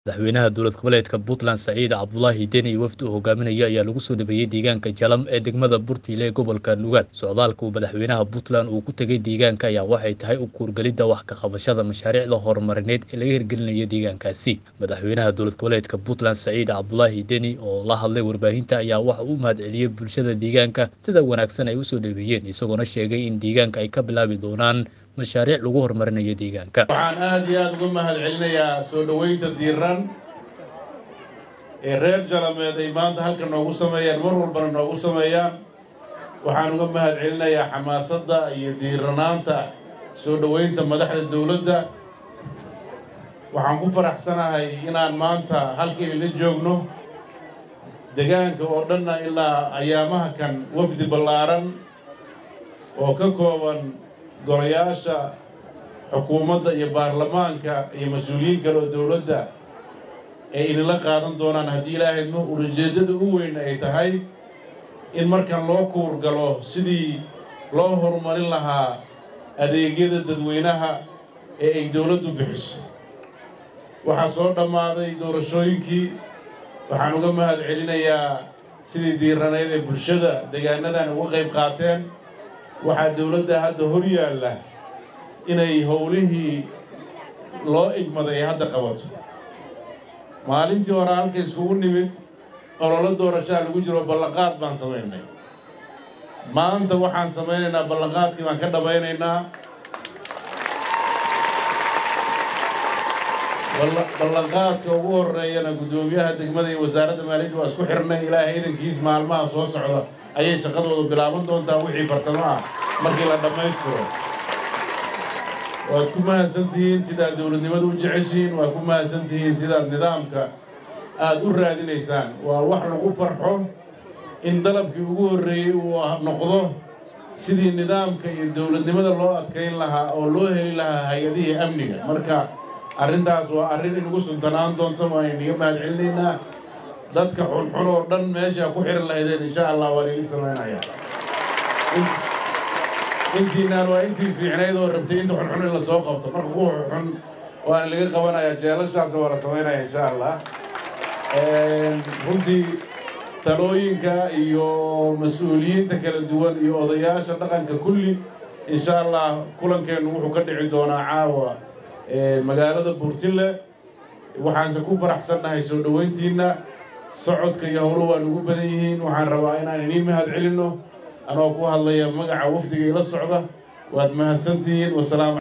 madaxweynaha dowlad goboleedka puntland saciid cabdulaahi deni iyo wafdi uu hogaaminaya ayaa lagu soo dhabeeyey deegaanka jalam ee degmada burtiile ee gobolka nugaal socdaalka uu madaxweynaha puntland uu ku tegey deegaanka ayaa waxay tahay u kuurgelidda wax ka qabashada mashaariicda horumarineed ee laga hirgelinayo deegaankaasi madaxweynaha dowlad goboleedka puntland saciid cabdulaahi deni oo la hadlay warbaahinta ayaa waxa uu mahadceliyey bulshada deegaanka sida wanaagsan ay usoo dhaweeyeen isagoona sheegay in deegaanka ay ka bilaabi doonaan mashaariic lagu horumarinayo deegaanka waxaan aad iyo aada uga mahad celinayaa soo dhoweynta diiran ee reer jalameed ay maanta halka noogu sameeyaan mar walbana noogu sameeyaan waxaan uga mahad celinayaa xamaasadda iyo diiranaanta soo dhoweynta madaxda dowladda waxaan ku faraxsanahay inaan maanta halka inla joogno degaanka oo dhanna ilaa ayaamaha kan wafdi ballaaran oo ka kooban golayaasha xukuumadda iyo baarlamaanka iyo mas-uuliyiin kale oo dowladda ay inila qaadan doonaan haddii ilaahayno ulajeeddada u weyn ay tahay in markan loo kuur galo sidii loo horumarin lahaa adeegyada dadweynaha ee ay dowladdu bixiso waxaa soo dhammaaday doorashooyinkii waxaan uga mahad celinayaa sidii diiranayd ee bulshada degaanadan uga qayb qaateen waxaa dowladda hadda hor yaalla inay howlihii loo igmaday ay hadda qabato maalintii hore halka iskugu nimid ololo doorashaa lagu jiro ballanqaad baan samaynay maanta waxaan samaynaynaa ballanqaadkii baan ka dhammaynaynaa ballanqaadka ugu horreeyana guddoomiyaha degmada iyo wasaaradda maaliyadda waa isku xirnay ilaahay idankiis maalmaha soo socda ayay shaqadooda bilaaban doontaa wixii farsamo ah markii la dhammaystiro waad ku mahadsantihiin sidaad dowladnimada u jeceshihiin waad ku mahadsantihiin sidaad nidaamka aada u raadinaysaan waa wax lagu farxo in dalabkii ugu horreeyey uu noqdo sidii nidaamka iyo dowladnimada loo adkayn lahaa oo loo heli lahaa hay-adihii amniga marka arrintaas waa arrin inugu suntanaan doonto waan inaga mahad celinaynaa dadka xunxun oo dhan meesha ku xiran lahaydeen insha allah waan ili samaynayaa intiinaan waa intii fiicnayd oo rabtay inta xunxun in la soo qabto marka kuwa xun waana laga qabanayaa jeelashaasna waa la samaynaya insha allah runtii talooyinka iyo mas-uuliyiinta kala duwan iyo odayaasha dhaqanka kulli insha allah kulankeennu wuxuu ka dhici doonaa caawa magaalada buurtille waxaanse ku faraxsannahay soo dhoweyntiinna socodka iyo howlo waa nugu badan yihiin waxaan rabaa inaan inii mahad celinno anoo ku hadlaya magaca wafdiga ila socda waad mahadsantihiin wasalaam